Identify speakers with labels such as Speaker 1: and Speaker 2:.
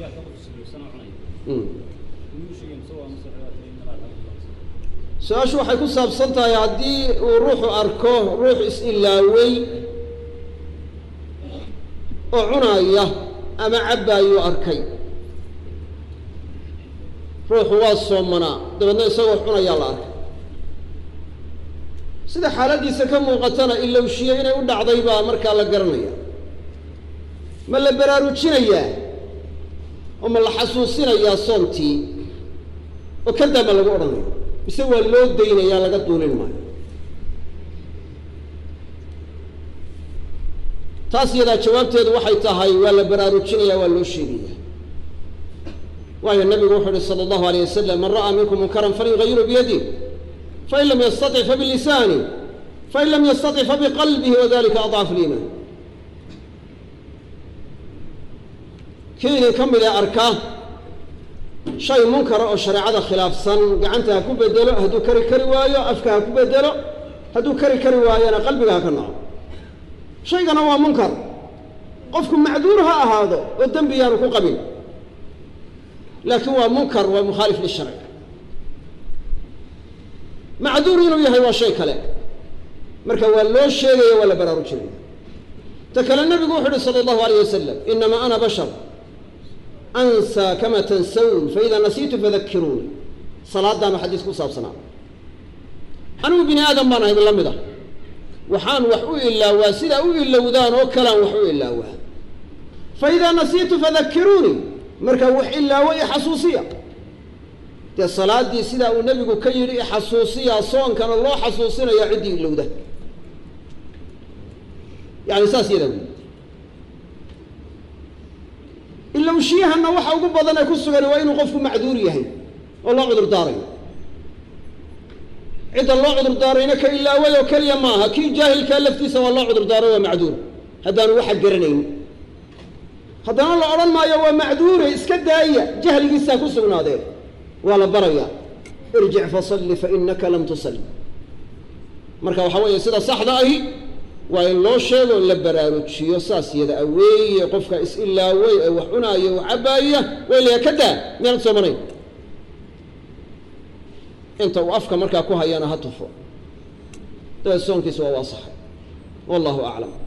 Speaker 1: su-aashu waxay ku saabsan tahay haddii uu ruuxu arko ruux is-ilaawey oo cunaya ama cabbaayuu arkay ruuxu waa soomanaa dabeedna isagoo cunayaa la arkay sida xaaladdiisa ka muuqatana ilowshiye inay u dhacday baa markaa la garanaya ma la baraarujinayaa oo ma la xasuusinayaa soontii oo kadaa ma lagu odhanaya mise waa loo daynayaa laga duulin maayo taas iyadaa jawaabteedu waxay tahay waa la baraarujinaya waa loo sheegaya waayo nabigu wuxuu uhi sala allahu alayh wasalam man ra'aa minkum munkaran falyugayiru biyadih fain lam yastaطic fabilisaani fain lam yastaطic fabiqalbihi wadalika adcafu liimaan kii idin ka mid ee arka shay munkara oo shareecada khilaafsan gacanta ha ku bedelo hadduu kari kari waayo afka ha ku bedelo hadduu kari kari waayona qalbiga ha ka naco shaygana waa munkar qofku macduur ha ahaado oo dembi yaanu ku qabin laakiin waa munkar waa mukhaalif lisharci macduur inuu yahay waa shay kale marka waa loo sheegaya waa la baraarujinaya ta kale nabigu wuxu uhi sala allahu alayh wasalam inamaa ana bashar ansaa kama tansawn faida nasiitu fadakiruuni salaadaanu xadiis ku saabsanaa anigu bini aadam baan ahay la mid ah waxaan wax u ilaawaa sidaa u ilowdaan oo kalean wax u ilaawaa fa idaa nasiitu fadakiruuni markaa wax ilaawo ixasuusiya dee salaaddii sidaa uu nebigu ka yidhi ixasuusiyaa soonkana loo xasuusinaya ciddii ilowda yani saas yadaa wey ilowshiyahana waxa ugu badan ee ku sugan waa inuu qofku macduur yahay oo loo cudur daarayo cidda loo cudur daarayna ka ilaaway oo keliya maaha kii jaahilkaa laftiisa waa loo cudur daaro waa macduur haddaanu waxa garanayn haddana la odhan maayo waa macduure iska daaya jahligiisaa ku sugnaadeen waa la barayaa irjic fasalli fa inaka lam tusalli marka waxaa weeye sida saxda ahi waa in loo sheego la baraarujiyo saas yada aweeye qofka is-ilaawey ee wax cunaaya oo cabbaaya waa ilayaa ka daa miyaanad soomanayn inta uu afka markaa ku hayana ha tufo dabeed soonkiisa waa waasaxay wallahu aclam